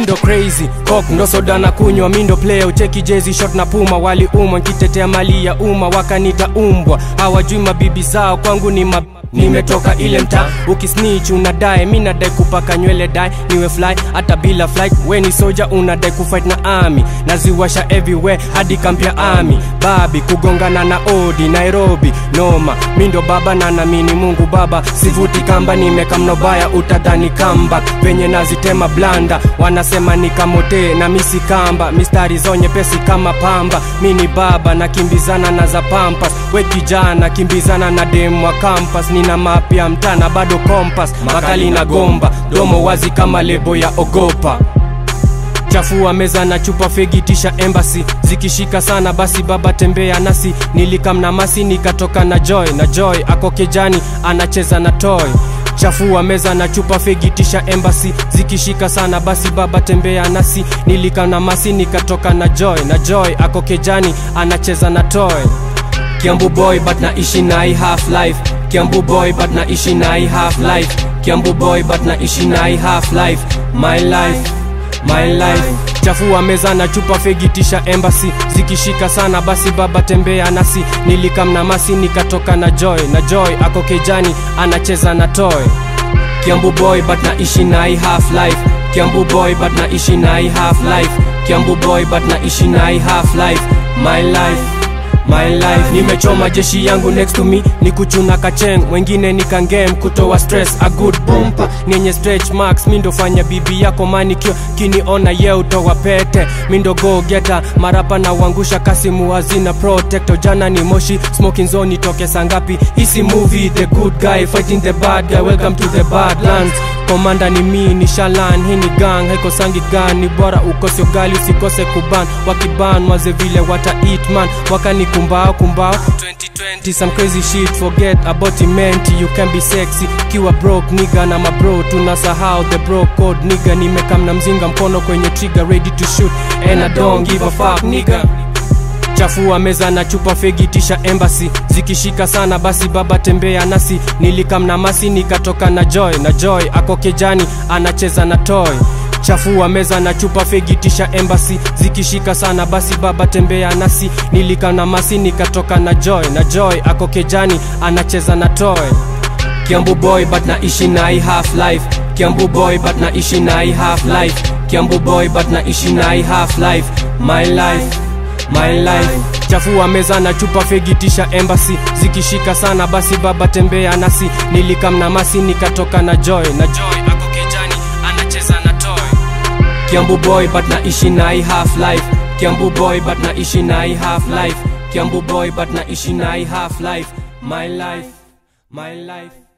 mindo crazy kok ndo soda na kunywa mindo player ucheki jezi shot na puma waliumwa nkitetea mali ya umma wakanita umbwa hawajui mabibi zao kwangu ni mab nimetoka ile mtaa ukisnitch unadae mi nadai kupaka nywele dai niwe fly hata bila flight we ni soja unadai kufight na army naziwasha everywhere hadi kampya army babi kugongana na odi nairobi noma mindo baba na namini mungu baba sivuti kamba nimekamno baya utadhani kamba venye nazitema blanda wanasema ni kamote na misi kamba mistari zonye pesi kama pamba mini baba nakimbizana na za pampas we kijana kimbizana na dem wa kampas nina mapya mtana bado kompas makali na gomba domo wazi kama lebo ya ogopa chafua meza na chupa fegitisha embasi zikishika sana basi baba tembea nasi nilikamna masi nikatoka na joy na joy ako kejani anacheza na toy chafua meza na chupa fegitisha embasi zikishika sana basi baba tembea nasi nilikamna masi nikatoka na joy na joy ako kejani anacheza na toy kiambu boy but naishi nai half life kiambu boy but naishi nai half life kiambu boy but naishi nai half life my life my life chafua meza na chupa fegitisha embasi zikishika sana basi baba tembea nasi nilikamna masi nikatoka na joy na joy ako kejani anacheza na toy kiambu boy but naishi nai half life kiambu boy but naishi nai half life kiambu boy but naishi nai half life my life my life nimechoma jeshi yangu next to me ni kuchuna kacheng wengine ni kangem kutoa stress a good bumper nenye stretch marks mindo fanya bibi yako manikio kiniona ye utoa pete mindo go geta marapa na uangusha kasimu hazina protector jana ni moshi smoking zone itoke sangapi hisi movie the good guy fighting the bad guy welcome to the badlands komanda ni mi ni shalan hii ni gang haikosangi gan ni bora ukose ugali usikose kuban wakiban waze vile wata eat man wakani kumbao kumbao 2020 some crazy shit forget about imenti you can be sexy kiwa broke niga na mabro tunasahau the bro code niga nimekamna mzinga mkono kwenye trigger ready to shoot and I don't give a fuck nigga chafua meza na chupa fegitisha embasi zikishika sana basi baba tembea nasi nilikamna masi nikatoka na joy na joy ako kejani anacheza na toy chafua meza na chupa fegitisha embasi zikishika sana basi baba tembea nasi nilikana masi nikatoka na joy na joy ako kejani anacheza na toy kiambu boy but naishi nai half life kiambu boy but naishi nai half life kiambu boy but naishi nai half life my life my life chafua meza na chupa fegitisha embasi zikishika sana basi baba tembea nasi nilikamna masi nikatoka na joy na joy ako kejani anacheza na toy kiambu boy but naishi nai half life kiambu boy but naishi nai half life kiambu boy but naishi nai half life my life my life